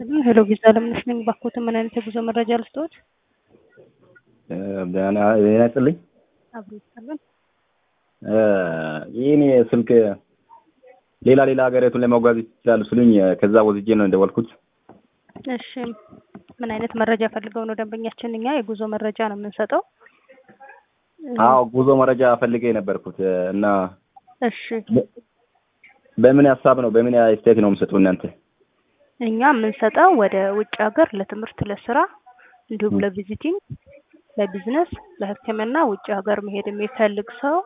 ይስጥልን። ሄሎ ቪዛ ለምነሽ ነኝ። ባኮት ምን አይነት የጉዞ መረጃ ልስጥዎት? ጤና ይስጥልኝ። አብሮ ይስጥልን። ይህን ስልክ ሌላ ሌላ ሀገሪቱን ለመጓዝ ይችላሉ ስሉኝ ከዛ ወስጄ ነው እንደወልኩት። እሺ ምን አይነት መረጃ ፈልገው ነው ደንበኛችን? እኛ የጉዞ መረጃ ነው የምንሰጠው። አዎ ጉዞ መረጃ ፈልጌ የነበርኩት እና እሺ በምን ሀሳብ ነው በምን ስቴት ነው የምሰጡ እናንተ? እኛ የምንሰጠው ወደ ውጭ ሀገር ለትምህርት፣ ለስራ እንዲሁም ለቪዚቲንግ፣ ለቢዝነስ፣ ለሕክምና ውጭ ሀገር መሄድ የሚፈልግ ሰው